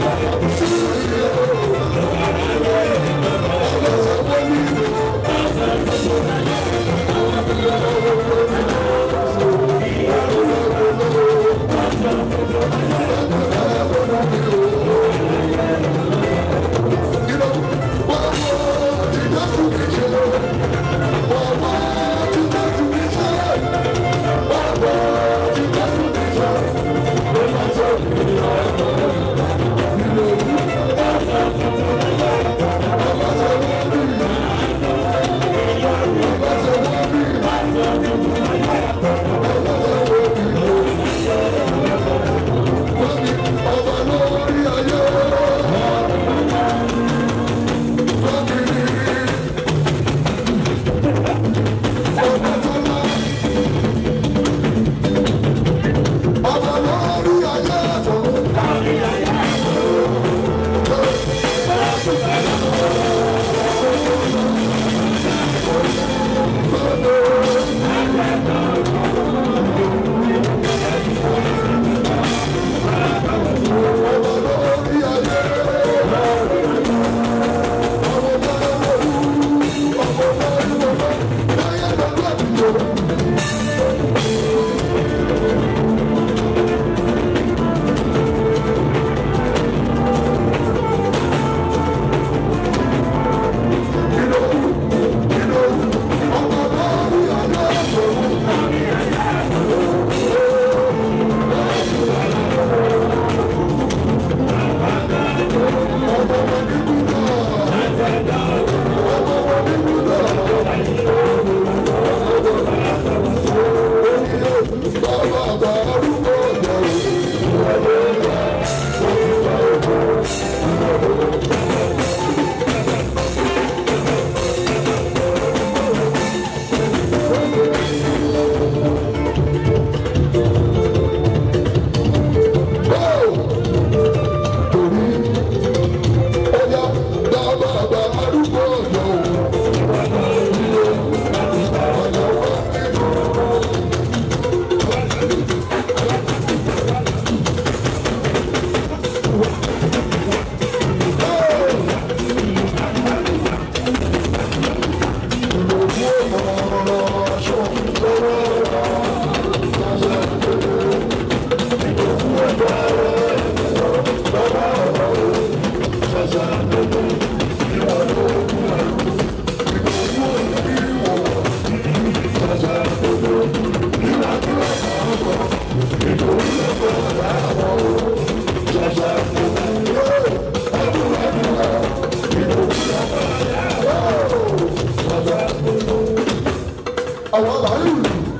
àwọn àbáyé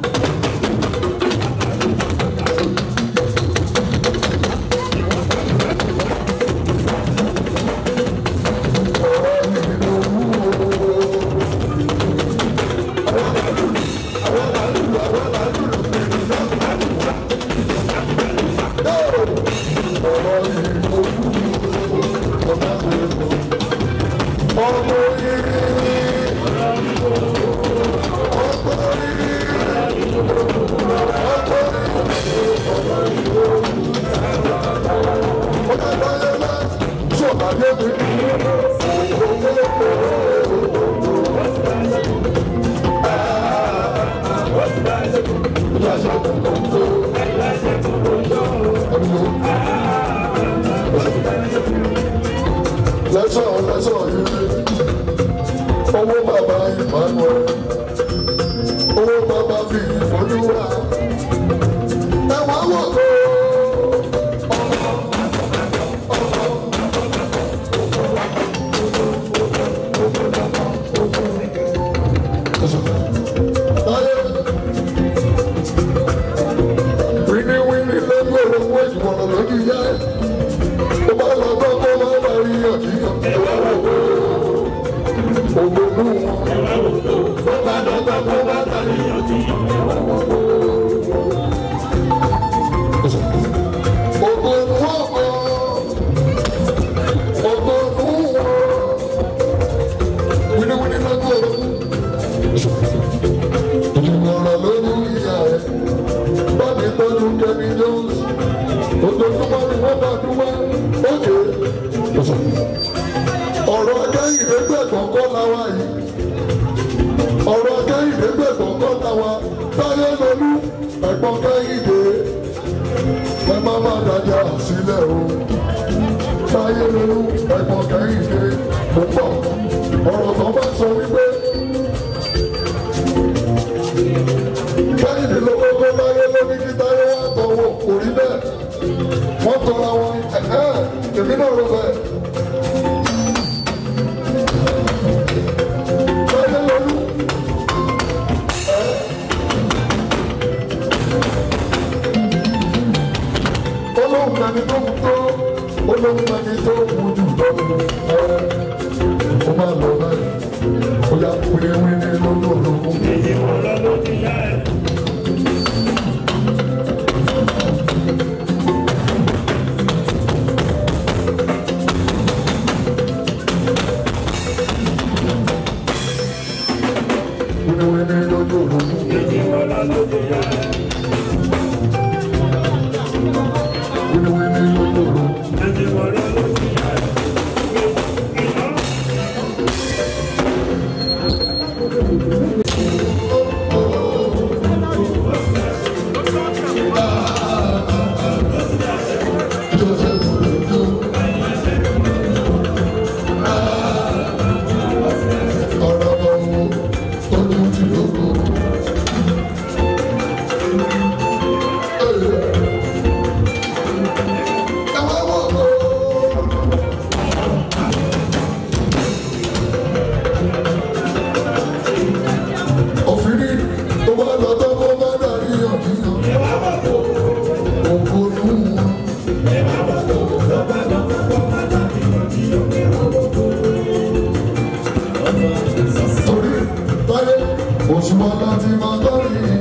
lẹ́sọ̀ lẹ́sọ̀ yìí owó bàbá Emmanuel owó bàbá fi ìfọdúwà ẹ̀wọ̀n wọ̀ kó. Wíní wíní lọ́gbọ̀n owó ìwọ̀n lójú yá ẹ̀. Ó bá lọ gbọ́ kó má bá rí ọ̀dìyàn. Ẹ̀wọ̀n wọ̀ kó. Ògbónú wọn. Ó bá lọ gbọ́ kó má bá rí ọ̀dìyàn. Ẹ̀wọ̀n wọ̀ kó. Ògbónú ọ̀pọ̀. Ògbónú wọn. Wíní wíní lọ́gbọ̀n owó. Ìmọ̀ràn lórí ìyá ẹ̀ bámi tọ́jú kẹ́mi jones ojoojúmọ́ ni wọ́n bá dúpẹ́ ókè táyé lolú ẹ̀gbọ́n kẹ́hìndé ẹ má má dájà sílẹ̀ o táyé lolú ẹ̀gbọ́n kẹ́hìndé mo pọ̀ ọ̀rọ̀ tó bá sọ wípé kẹ́hìndé ló kọ́kọ́ táyé lóní kí táyé wá tọwọ́ kò rí bẹ́ẹ̀ wọ́n tọ́ra wọn ẹ̀ẹ́ èmi náà rọ bẹ́ẹ̀. táyé lolú. olóhùn ẹni tó kú tó olóhùn ẹni tó kú jù lọ́dún ẹ ó máa lọ báyìí ó yà wíníwíní lólóòlógún. èyí wọn lọ ló ti yá ẹ. wíníwíní lólóòlógún. èyí wọn lọ ló ti yá ẹ. wíníwíní lólóòlógún. èyí wọn lọ ló ti yá ẹ. Joseph Ododo. ọ̀rọ̀ ọ̀hún ojú ti lóko. ẹ wá wọ̀ ọ́. òfin ní tó bá lọ tó kó má dàrí ọ̀dìyàn. òkú nù wọn. torí táyé òṣùwọ̀n láti máa tọ́rí